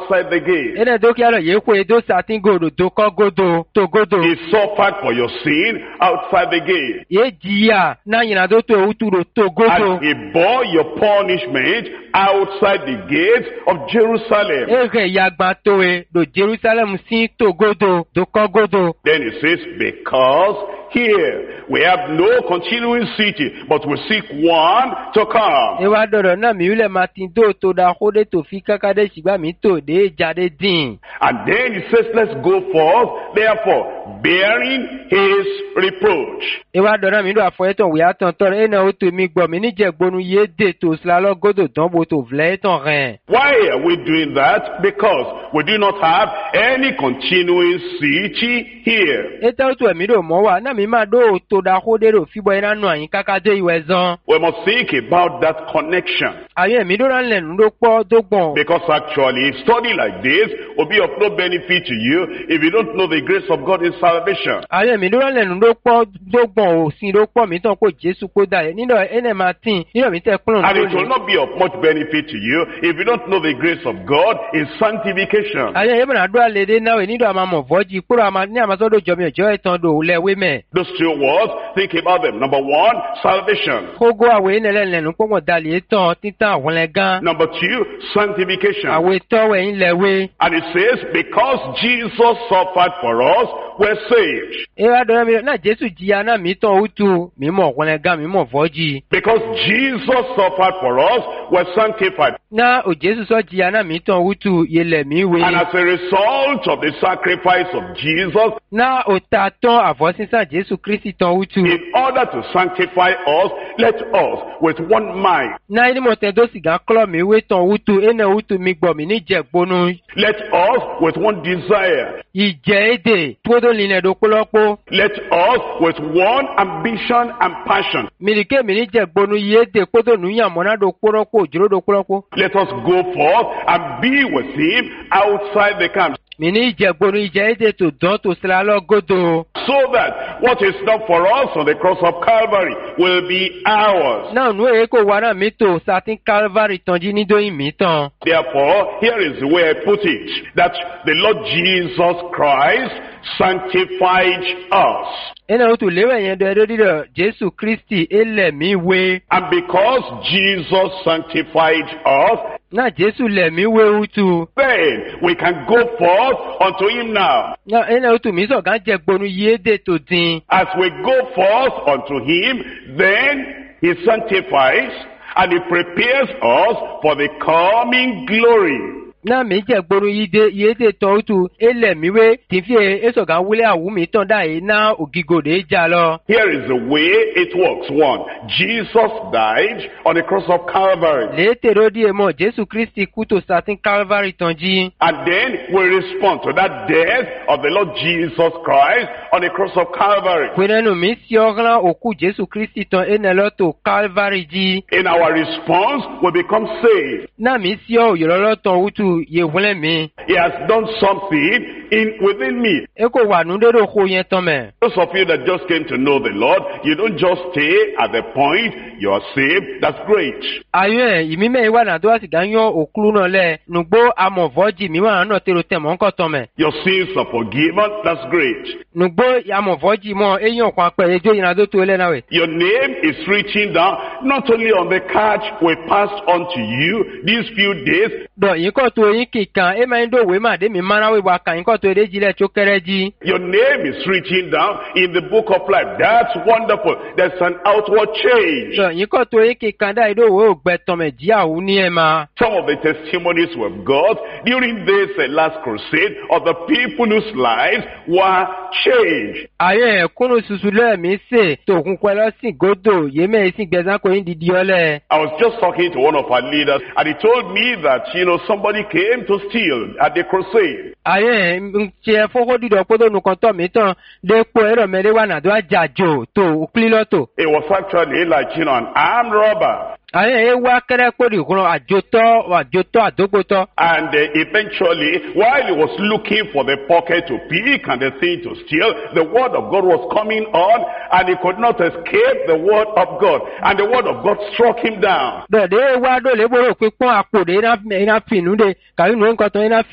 outside the gate. ene do kia lo ye kwe do satin godo do ko godo to godo He suffered for your sin outside the gate. ye jia na nyina do to utu do to godo And he bore your punishment outside the gates of Jerusalem. ege yagba to e do jerusalem si to godo do ko godo Then he says, because here we have no continuing city, but we seek one to come. e wa dọdọ náà mi wulẹ ma ti do to da ko de to fi kaka de sigba mi to de jade din And then he says, let's go forth, therefore, bearing his reproach. e wa dọdọ mi do afọ etọn wia tọn tọrọ ena o to mi gbọ mi níjẹ gbonu ye de to silalọ godo dán bo to filẹ etọn rẹ. Why are we doing that? Because we do not have any continuing city here. ete o to ẹmi do mọ wa náà mi ma do to da ko de do fibọ ina nu àyín kaka de ìwẹ zan. We must think about that connection. àyẹn ẹmi do ran lẹnu do pọ do gbọn. Because actually, a study like this will be of no benefit to you if you don't know the grace of God in salvation. àyẹn ẹmi do ran lẹnu do pọ do gbọn o sin do pọ mi tán ko jésù kó da yẹ nínú ẹnẹ ma tin nínú mi tẹ kúrò And it will lónìí. not be of much benefit to you if you don't know the grace of God in sanctification. àyẹn yẹn bẹ̀rẹ̀ àdúrà lédè náà wẹ̀ nídò àmà mọ̀ fọ́jì kúrò àmà ní àmàsọ́dọ̀ jọmi ọjọ́ ẹ̀tàn dò lẹ́wé mẹ́. Those two words, think about them. Number one, salvation. kógó àwẹ̀ ẹ̀nẹ́lẹ́lẹ́nu pọ́nmọ̀ dalẹ̀ tán títàn àwọn lẹ́gán. Number two, sanctification. àwẹ̀ tọ́wẹ̀ ń lẹ́wé. And it says, because Jesus suffered for us, we're saved. ẹ wá dọ̀rọ̀ mi náà jésù jìyà náà mi tán ó tu mi mọ̀ àwọn lẹ́gán mi mọ̀ fọ́jì. Because Jesus suffered for us, we're sanctified. náà ò jésù sọ jìyà náà mi tán ó tu yẹlẹ̀ mi wé. And as a result of the sacrifice of Jesus, náà ò ta tán àfọ́sísàn jésù kristi tán ó tu. in order to sanctify us, let us with one mind, náà ẹni mọ̀ tẹ́ dó sìgá kọ́lọ̀ mi wé tán ó tu ẹnẹ ó tu mi gbọ̀ mi níjẹ̀ gbónú. let us with one desire, ìjẹ́ èdè tó linlẹ̀ do kpọ́lọ́kpọ́. let us with one ambition and passion, mirike mini jẹ gbonu ye de kpoto nuyamọna do kpọrọkpọ òjòrò do kpọrọkpọ. let us go forth and be with him outside the camp. mini jẹ gbonu ijẹ ede to dán to sira lọ godo. So that what is done for us on the cross of Calvary will be ours. náà nu èyí kò wá náà mi tó satin calvary tànjí nídóyin mi tán. Therefore, here is the way I put it, that the Lord Jesus Christ sanctified us. ẹnna o tún léwẹ̀ yẹn dọ̀ ẹdọ́ dídọ̀ jésù kristi ẹlẹ̀ mi wé. And because Jesus sanctified us, náà jésù lẹ̀ mi wé utu. then we can go forth unto him now. náà ẹnna o tún mi sọ̀gá jẹ gbonu ye de to dín. As we go forth unto him, then he sanctifies and he prepares us for the coming glory. náà mi jẹ gbonu yi de ye de tán utu ẹlẹ̀ mi wé tìfíye ẹsọ̀gá wúlẹ̀ àwù mi tán dá yìí ná ògìgò de jà lọ. Here is the way it works. One, Jesus died on the cross of Calvary. létèrò díẹ̀ mọ̀ jésù kristi kú tó satin calvary tán jí. And then we respond to that death of the Lord Jesus Christ on the cross of Calvary. pinnu mi si ọ̀ràn òkú jésù kristi tán ẹnẹ lọ tó calvary jí. In our response, we become saved. náà mi si ọ òyìnbó tán wútu yehunlẹ̀ mi. He has done something in within me. e kò wà nù dédò kó yẹn tán mẹ́. Those of you that just came to know the Lord, you don't just stay at the point you are saved. That's great. ayọ̀ ẹ̀ ìmímẹ́ ìwà náà tó wá sì gá yan òkúrú náà lẹ̀ nùgbó amọ̀fọ́jì mi wà náà tẹ̀rọ tẹ̀ mọ́ ń kọ́ tán mẹ́. Your sins are forgiven. That's great. nùgbó amọ̀fọ́jì mọ́ eyín ọ̀kan apẹ̀ ẹjọ́ yìí náà tó tó lẹ́ náà wẹ̀. Your name is written down not only on the card we passed on to you these few days, dọ̀ yín kọ́ tó yín kìkan ẹ máa ń dòwe má dé mi máa wí wá kàn yín kọ́ tó edé jílẹ̀ tó kẹ́rẹ́ jí. your name is written down in the book of life. That's wonderful. There's an outward change. dọ̀ yín kọ́ tó yín kìkan dá ìdòwe ò gbẹ tán mẹ́ jí àwù ní ẹ̀ máa. Some of the testimonies we've got during this uh, last crusade of the people whose lives were changed. ayé ẹ̀kúnnù ṣuṣu lẹ́ẹ̀mí sè tòkun pẹ́ lọ́sìn gòdò yémẹ̀ ìsìn gbẹ̀sán kò yín didi ọlẹ̀. I was just talking to one of our leaders and he told me that, you know, somebody came to steal at the crusade. ayé ń tiẹ̀ fọ́kọ́ dídọ̀ kótó nùkan tọ̀ mí tán dépò ẹ̀rọ mẹ́rẹ́ wà nàdó àjàjò tó kílílọ́tò. It was actually like, you know, an armed robber. ayé ẹ wá kẹ́rẹ́ kórì kúrò àjòtọ́ àjòtọ́ àdógbòtọ́. And uh, eventually, while he was looking for the pocket to pick and the thing to steal, the word of God was coming on and he could not escape the word of God. And the word of God struck him down. dọ̀dẹ́ wá dọ̀lẹ́ bọ̀rọ̀ pípọ́n àpò dé iná fìnnú de kàwé nù ń kọ́tọ̀ iná